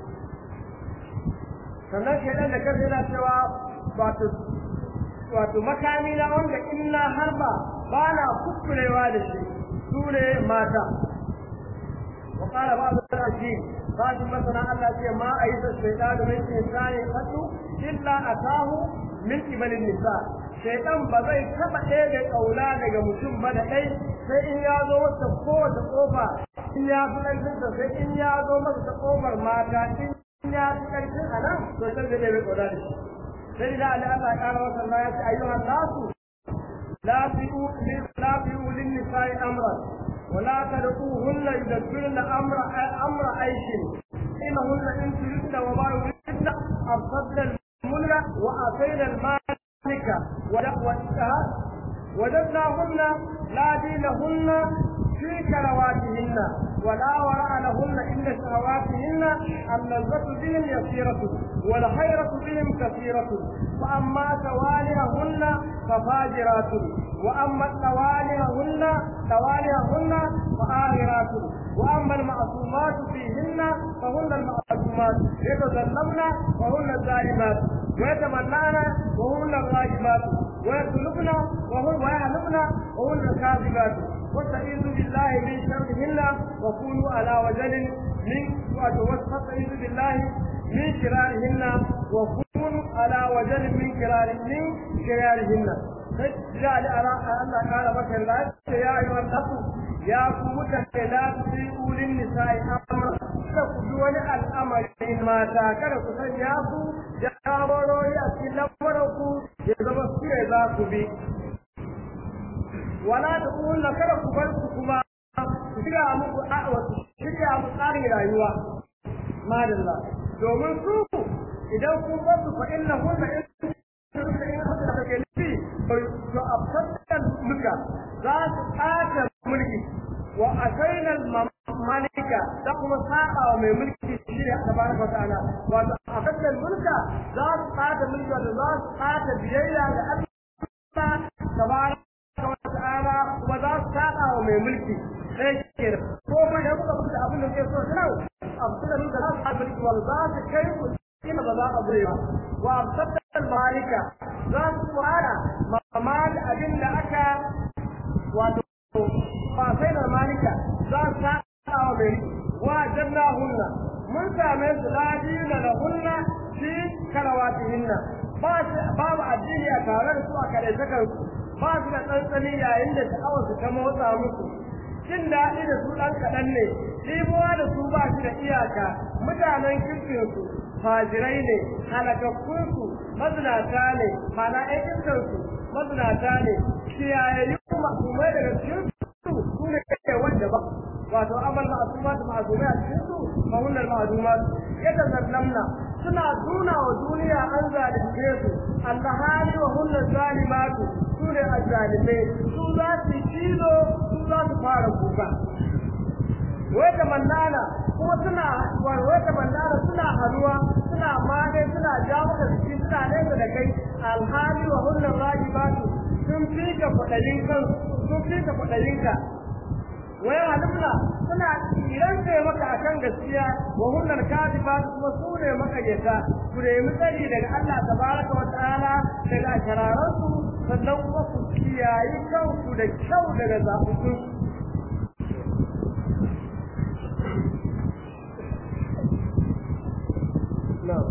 sannan shaidan da kansa yana cewa wato wato makami na wanda in na harba ba na kukkurewa da shi su ne mata wa qala ba'd al-ajib ba'd masana Allah ce ma ayyuka shaytan min insani qatu illa atahu min qibalin nisa shaytan ba zai taba ɗaya da kauna daga mutum ba da ɗai sai in ya zo masa kowace kofa in ya fi ƙarfinsa sai in ya zo masa ta kofar mata in ya fi ƙarfin a nan to sai zai ɗaya kauna da shi sai da Allah ya ƙara masa Allah ya ce ayyuhan nasu la fi'u la fi'u lin nisa'i amran ولا تدعوهن يدبرن امر امر عيش انهن ان تردن وما يردن ارصدن المنى واتينا المالك وجدناهن لا دينهن في كرواتهن ولا وراء لهن الا شهواتهن اللذة بهم يسيرة والخيرة بهم كثيرة فأما توالهن ففاجرات وأما توالهن توالهن فآهرات وأما المعصومات فيهن فهن المعصومات يتظلمن وهن الظالمات ويتمنعن وهن الراجمات ويطلبن وهن ويعلمن وهن الكاذبات واستعيذوا بالله من شرهن وكونوا على وجل من واستعيذوا بالله من شرارهن وكونوا على وجل من كرار من كرارهن فجعل الله قال بكر لا يا ايها الناس يا قوم لا تطيعوا للنساء امرا kada ku bi wani al'amarin mata kada ku sanya su jagorori a cikin lamarin ku ya zama su ne za ku bi wala da kulla kada ku bar su kuma su shirya muku wasu shirya muku tsarin rayuwa madalla domin su idan kun bar su fa inna hunna in take nufi to abtadan muka za su tsaka mulki wa asaina malika da kuma saba wa mai mulki shi ne tabaraka wa ta'ala wato abtadan mulka za su tsaka mulki da za su tsaka biyayya ga Allah tabaraka wa ta'ala kuma za su saba wa mai mulki sai ke ko ma da kuka fita abin da ke so sau abtadan mulka za su tsaka mulki wal za su kai ku ina ba za a gure ba wa abtadan malika za su fara mamal abin da aka wato ba sai da malika za su saba wa mai wa janna hunna mun same su ladina da hunna fi karawatihinna ba babu addini a tare da su a kare sakar su ba su da tsantsani yayin da sha'awar su ta motsa musu jin daɗi da su ɗan kaɗan ne ɗibowa da su ba shi da iyaka mutanen kirkinsu fajirai ne halakakkunsu mazinata ne mana ɗan iskansu mazinata ne kiyayayyun masumai daga cikin su su ne kake wanda ba wato amal ma'asumat ma'asumai a cikin su mahunar ma'asumat yadda zallamna suna nuna wa duniya an zalunce su alhali wa hunnar zalimatu su ne azzalimai su za su cizo su za su fara kuka wata mannana kuma suna wata mannana suna haruwa suna mane suna ja maka jiki suna nesa da kai alhali wa hunnar rajibatu sun fi ka kwaɗayin kan sun fi ka kwaɗayin ka wai halifna suna tsiran kai maka akan gaskiya wa hunnar kadibatu kuma su ne makayyata ku nemi tsari daga Allah tabaraka wa ta'ala daga shararansu sannan kuma ku kiyayi kanku da kyau daga zaɓuɓɓun نعم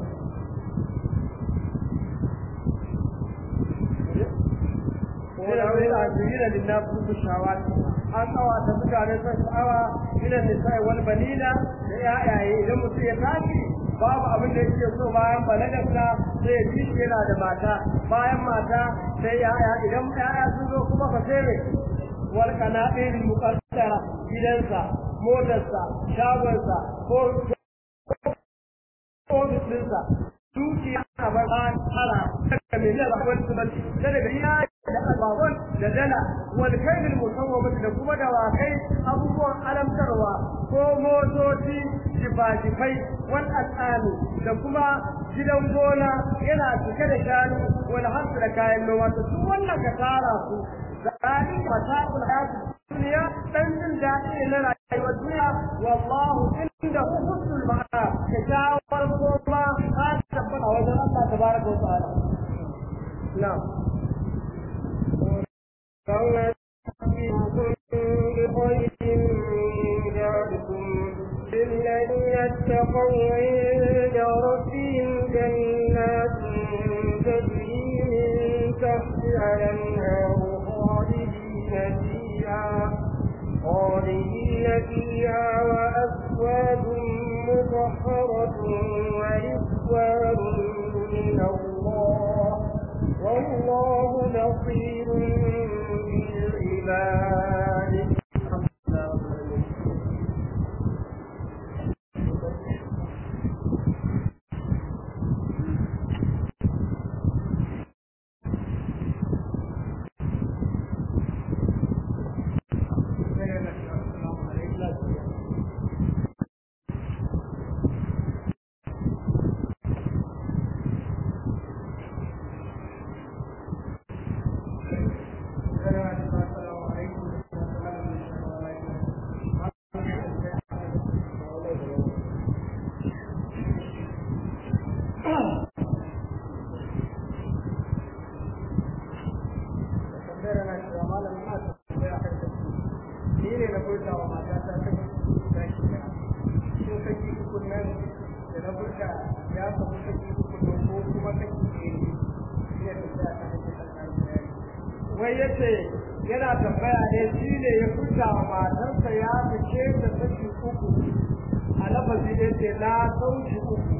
العاجلين للناس بالشهوات an kawata mutane sun sha'awa ila nisa'i wal banina da yayaye idan mutum ya tashi babu abin da yake so bayan balagarsa sai ya ji yana da mata bayan mata sai yaya idan yaya sun zo kuma fa sai wal qana'il muqaddara gidansa motarsa shagonsa ko ofis ɗinsa dukiya a bayan hara daga miliyan akwai su da daga iya da ababen da dala wani kainin musawwamati da kuma dawakai abubuwan alamtarwa ko motoci jifa-jifai wani al'ani da kuma gidan gona yana cike da shanu wani hansu da kayan noma to su wannan ka tara su zalika mata'ul hayatid duniya dan jin daɗi na rayuwar duniya wallahu indahu husnul ma'ab kyakkyawar goma ta tabbata a wajen Allah tabaraka wa ta'ala na'am بخير من ذلكم للذين اتقوا عند ربهم جنات تجري الأنهار خالدين فيها خالدين فيها وأزواج مطهرة ورضوان من الله والله بصير بالعباد wai yace yana tambaya ne shi ne ya furta wa matarsa ya fice da saki uku a lafazi da yace na sauki uku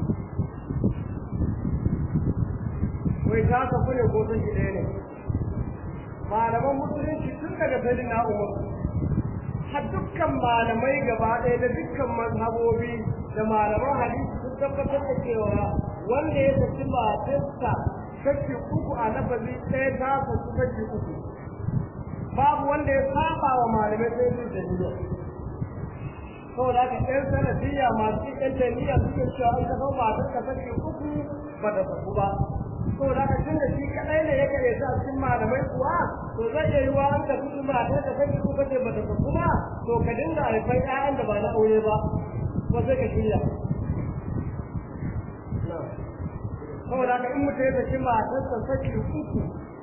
wai ta ka kule ko saki ɗaya ne malaman musulunci tun daga sai na umar har dukkan malamai gaba ɗaya da dukkan mazhabobi da malaman hadisi sun tabbatar da cewa wanda ya saki matarsa kashi uku a lafazi ɗaya ta saki kashi uku babu wanda ya saba wa malamai sai su da niyya saboda haka ɗan sanadiyya masu ɗan taniya suke cewa an ka zama matar ka kashi uku ba da saku ba saboda haka tun da shi kaɗai ne ya kare sa cikin malamai kuwa to zai iya yiwa an ka fi matar ka kashi uku ce ba da saku ba to ka dinga haifar ƴaƴan da ba na aure ba ko sai ka shirya saboda haka in mutum ya saki matarsa saki uku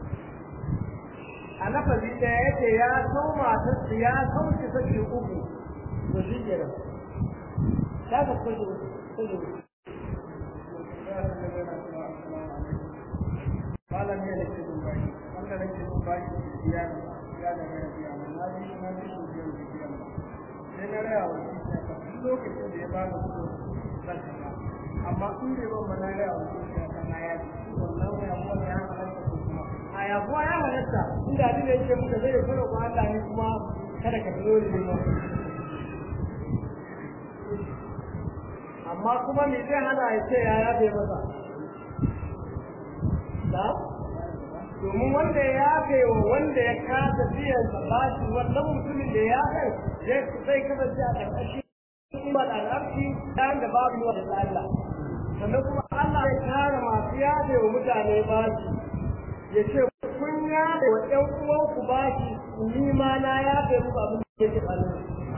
a lafazi ɗaya yake ya sau matarsa ya sauke saki uku to shi ke nan ta ka saki uku saki uku malam ne da ke dubai wanda da ke dubai biya ya da mai biya na ji na ji su biyan biya sai na raya wa shi ya ka lokacin da ya ba da su zan shiga amma in bai ban mana raya wa shi ya kana ya ji wannan ya kuma ya halatta ko kuma a ya kuwa ya halatta inda abin da yake muka zai fara ko Allah ne kuma kada ka fito da ba amma kuma me zai hana ya ce ya yafe masa da domin wanda ya yafe wa wanda ya kasa biyan sa bashi wannan mutumin da ya kai zai kasance a ƙarƙashin kimar al'arshi ɗan da babu yi wa da Allah sannan kuma Allah ya kare masu yafe wa mutane bashi ya ce kun yafe wa ƴan uwanku bashi ni ma na yafe muku abin da yake tsanin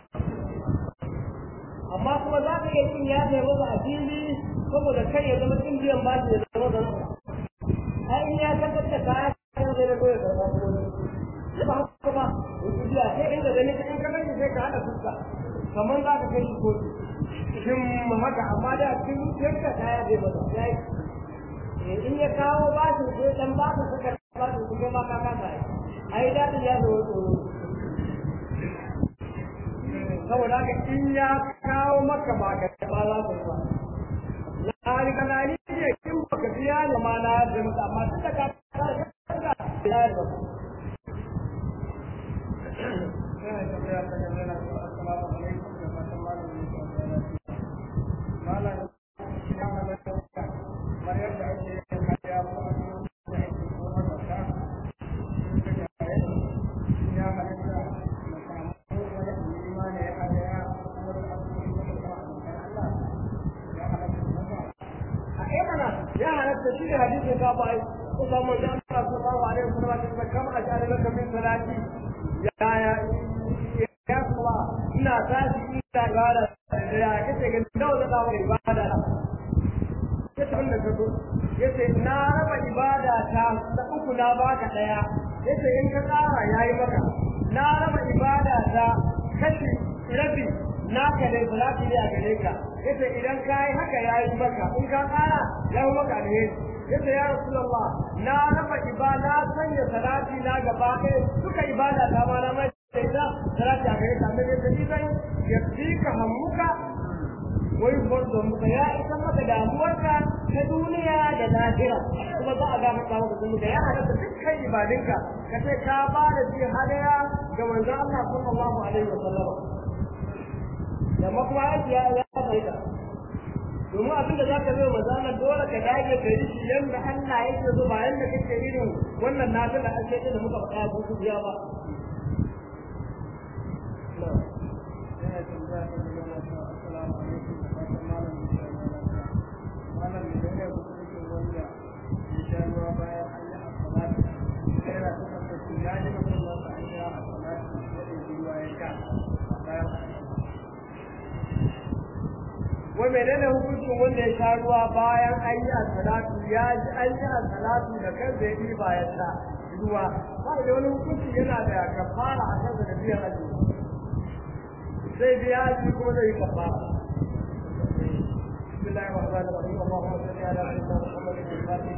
amma kuma za ka iya cin yafe masa a fili saboda kai ya zama cin biyan bashi ya zama da har in ya tabbatar da kaya kan zai da goya karɓa ko ne ba haka ba wasu biya sai inda gani in ka gani sai ka haɗa fuska kamar za ka kai shi kotu shin haka amma da cikin zuciyarka kaya zai masa ya yi in ya kawo bashin sai dan ba ka saka bashin kuma ma ka kasa yi ai dadin ya zo tsoro saboda haka in ya kawo maka ba ka ba za ka ba na rika na ni ne kin baka biya ni ma na da masa amma tun da ka ka ka ya da ba ya halatta shi ne hadisin ka ba ko ba mu da Allah sallallahu alaihi wasallam da kama ajali laka min salati ya ya ya kuma ina tashi ina ibada da ya kace ga nawa da dawo ibada ya ta da kaso yace na raba ibada ta da uku na baka daya yace in ka tsara yayi maka na raba ibada ta kashi rabi naka ne salati ne a gare ka yace idan ka yi haka ya yi maka in ka kara ya yi maka alheri yace ya rasulullah na raba ibada sanya salati na gaba ɗaya duka ibada ta ma na mai da ita salati a gare ka amma ne sai zan yafika hammuka wai farzo muka ya isa maka damuwarka ta duniya da lahira kuma za a ga maka maka kuma da ya halatta dukkan ibadinka ka ce ka ba da shi hadaya ga manzon Allah sallallahu alaihi wa sallam amma kuma aiki ya ya faida domin abin da zaka zo manzon Allah dole ka dage ka yi shi yanda Allah yake so ba yanda kake irin wannan nafila ake da muka faɗa ko ku biya ba wai menene hukuncin wanda ya sha ruwa bayan an yi salatu ya ji an yi salatu da kansa ya ɗiba ya sha ruwa ba da wani hukunci yana da kafara a kansa da biyan azumi zai biya shi kuma zai yi kafara بسم الله الرحمن الرحيم اللهم صل على سيدنا محمد الفاتح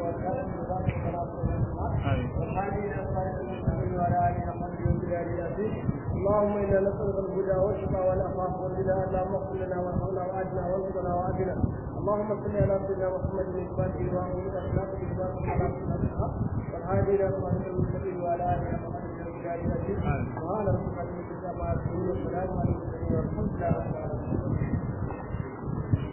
والهادي الى صراط المستقيم وعلى اله وصحبه وسلم اللهم انا نسالك الهدى والشفاء والعفاف والغنى اللهم اغفر لنا وارحمنا واجنا وارزقنا وعافنا اللهم صل على سيدنا محمد الفاتح وعلى اخلاق الاسلام على الحق والهادي الى صراط المستقيم وعلى اله وصحبه وسلم وعلى ربك العزه عما يصفون والسلام على المرسلين والحمد لله رب العالمين